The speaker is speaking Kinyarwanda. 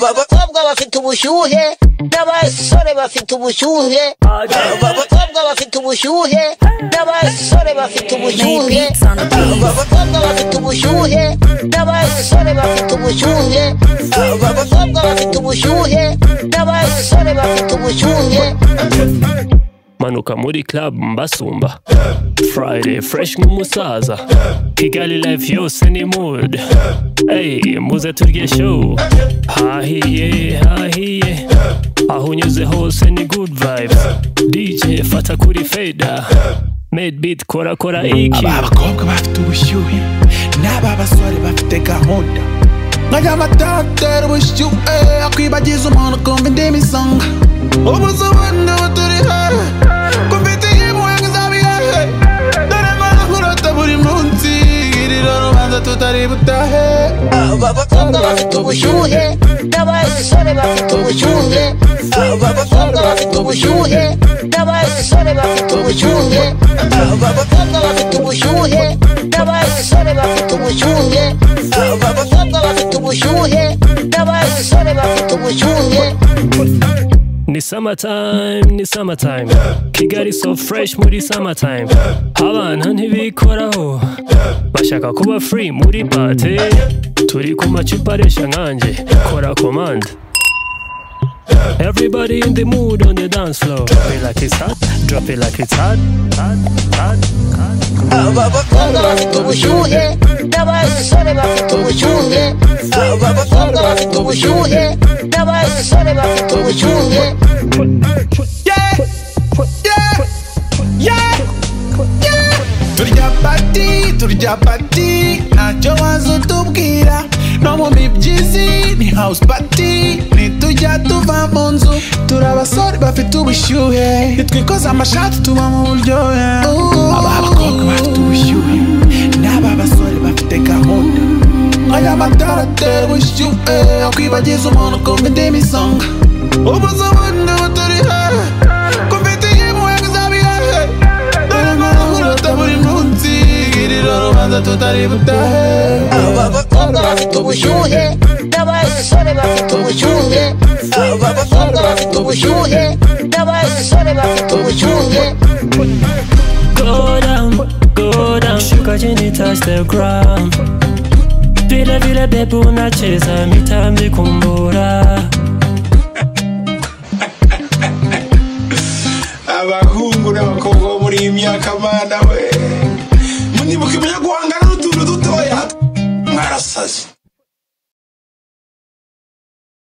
abakobwa bafite ubushyuhe n'abasore bafite ubushyuhe abakobwa bafite ubushyuhe n'abasore bafite ubushyuhe abakobwa bafite ubushyuhe n'abasore bafite ubushyuhe abakobwa bafite ubushyuhe n'abasore bafite ubushyuhe manuka muri club mbasumba friday fresh nk'umusaza kigali life yose ni mood hey, muze turye show hahiye hahiye aho unyuze hose ni good vibes dj fata kuri feda made beat kora kora iki aba bakobwa bafite ubushyuhe n'aba basore bafite gahunda nkajya batatera ubushyuhe akwibagiza umuntu kumva indimi isonga ubusobanuro buturi hehe kumfite impuhwe nk'izabihehe dore mbona nkurota buri munsi girira rubanza tutari butahe abakobwa bafite ubushyuhe n'abasore bafite ubushyuhe abakobwa bafite ubushyuhe n'abasore bafite ubushyuhe abakobwa bafite ubushyuhe n'abasore bafite ubushyuhe abakobwa bafite ubushyuhe n'abasore bafite ubushyuhe ni summertime ni summertime kigali so fresh muri summertime abana ntibikoraho bashaka kuba free muri pate turi ku macupa aresha nkanjye kora komanda Everybody in the mood on the dance floor. Drop it like it's hot, drop it like it's hot, hot, hot, hot. abakobwa bafite ubushyuhe n'abasore bafite ubushyuhe abakobwa bafite ubushyuhe n'abasore bafite ubushyuhe Yeah, yeah, yeah, yeah. turya pati turya pati ntacyo waza utubwira no mu mibyizi ni house pati nitujya tuva mu nzu turi abasore bafite ubushyuhe nitwikoza amashati tuba mu buryohe aba abakobwa bafite ubushyuhe n'aba basore bafite gahunda aya matara atera ubushyuhe akwibagiza umuntu kumva indimi isonga ubuzabone butari hehe kumfite impuhwe nk'izabihehe dore nkora nkurota buri munsi girira urubanza tutari butahe abakobwa bafite ubushyuhe n'abasore bafite ubushyuhe abakobwa bafite ubushyuhe n'abasore bafite ubushyuhe Go down, go down. Shuka chini touch the ground. Vile vile bebu unacheza mitambi kumbura. abahungu n'abakobwa bo muri iyi myaka mana we munibuka ibyo guhangana n'utuntu dutoya mwarasaze